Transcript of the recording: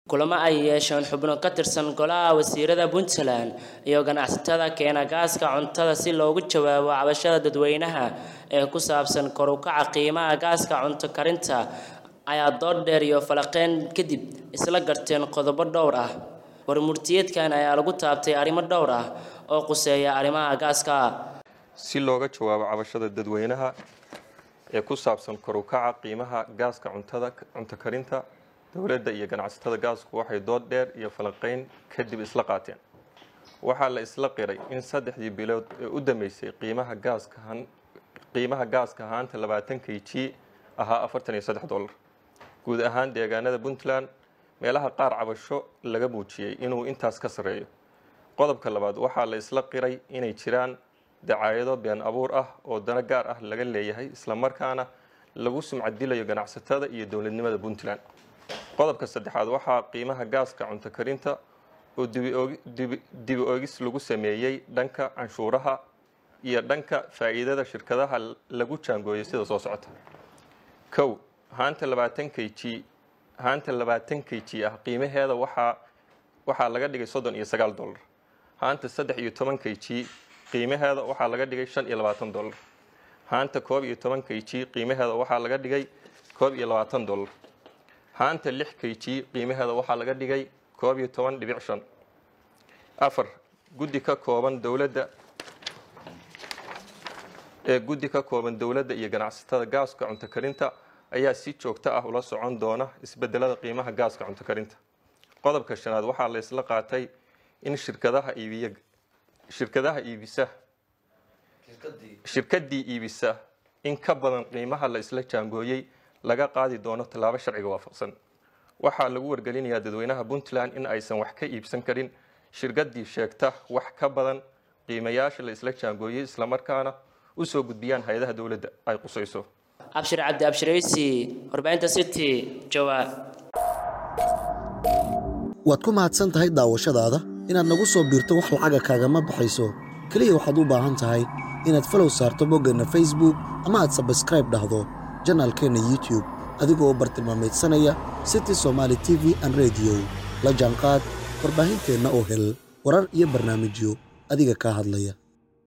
kulamo ay yeesheen xubno ka tirsan golaha wasiirada puntland iyo ganacsatada keena gaaska cuntada si loogu jawaabo cabashada dadweynaha ee ku saabsan kor u kaca qiimaha gaaska cunto karinta ayaa dood dheer iyo falaqeyn kadib isla garteen qodobo dhowr ah warmurtiyeedkan ayaa lagu taabtay arrimo dhowr ah oo quseeya arrimaha gaaska si looga jawaabo cabashada dadweynaha ee ku saabsan kor u kaca qiimaha gaaska cuntada cunto karinta dowladda iyo ganacsatada gaasku waxay dood dheer iyo falanqeyn kadib isla qaateen waxaa la isla qiray in saddexdii bilood ee u dambeysay qiimaha gaaska qiimaha gaaska haanta labaatan k g ahaa afartan iyo saddex dollar guud ahaan deegaanada puntland meelaha qaar cabasho laga muujiyey inuu intaas ka sarreeyo qodobka labaad waxaa la isla qiray inay jiraan dacaayado been abuur ah oo dano gaar ah laga leeyahay islamarkaana lagu sumcadilayo ganacsatada iyo dowladnimada puntland qodobka saddexaad waxaa qiimaha gaaska cunto karinta oo dibi oogis lagu sameeyey dhanka canshuuraha iyo dhanka faa'iidada shirkadaha lagu jaangooyay sida soo socota kow haanta labaatan k g haanta labaatan k g ah qiimaheeda waxaa waxaa laga dhigay soddon iyo sagaal dollar haanta saddex iyo toban k g qiimaheeda waxaa laga dhigay shan iyo labaatan dollar haanta koob iyo toban k g qiimaheeda waxaa laga dhigay koob iyo labaatan dollar haanta lix k g qiimaheeda waxaa laga dhigay koob iyo toban dhibic shan afar guddi ka kooban dowladda ee guddi ka kooban dowladda iyo ganacsatada gaaska cunto karinta ayaa si joogto ah ula socon doona isbedelada qiimaha gaaska cunto karinta qodobka shanaad waxaa la isla qaatay in shirkadaha iibiya shirkadaha iibisa shirkadii iibisa in ka badan qiimaha la isla jaangooyey laga qaadi doono tallaabo sharciga waafaqsan waxaa lagu wargelinayaa dadweynaha puntland in aysan wax ka iibsan karin shirkadii sheegta wax ka badan qiimayaasha la isla jaangooyey islamarkaana usoo gudbiyaan hay-adaha dowladda ay qusayso abshir cabdi abshiraysi warbaahinta city jawaab waad ku mahadsan tahay daawashadaada inaad nagu soo biirto wax lacaga kaagama baxayso keliya waxaad u baahan tahay inaad falow saarto boggeenna facebook ama aad sabskraib dhahdo janaalkeenna youtube adigoo bartilmaamaydsanaya city somaali t v an rediyo la jaanqaad warbaahinteenna oo hel warar iyo barnaamijyo adiga kaa hadlaya